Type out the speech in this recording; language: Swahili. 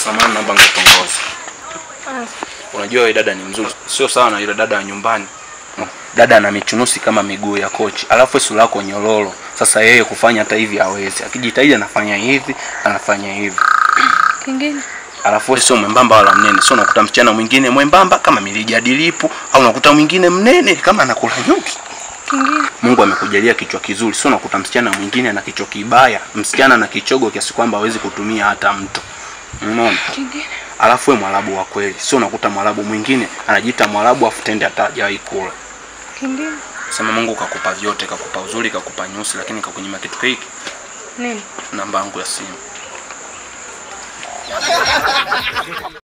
Samahani, naomba nikutongoze. Ah, Unajua yule dada ni mzuri, sio sawa na yule dada wa nyumbani. Dada ana michunusi kama miguu ya kochi, alafu sura yako nyororo. Sasa yeye kufanya hata hivi hawezi, akijitahidi anafanya hivi, anafanya hivi. kingine Alafu wewe sio mwembamba wala mnene, sio unakuta msichana mwingine mwembamba kama milija dilipu, au unakuta mwingine mnene kama anakula nyuki. kingine Mungu amekujalia kichwa kizuri, sio unakuta msichana mwingine na kichwa kibaya, msichana na kichogo kiasi kwamba hawezi kutumia hata mto. Unaona? kingine Alafu wewe mwarabu wa kweli, sio unakuta mwarabu mwingine anajiita mwarabu afu tende hata hajawahi kula. kingine Sema Mungu kakupa vyote, kakupa uzuri, kakupa nyusi, lakini kakunyima kitu hiki, nini namba yangu ya simu.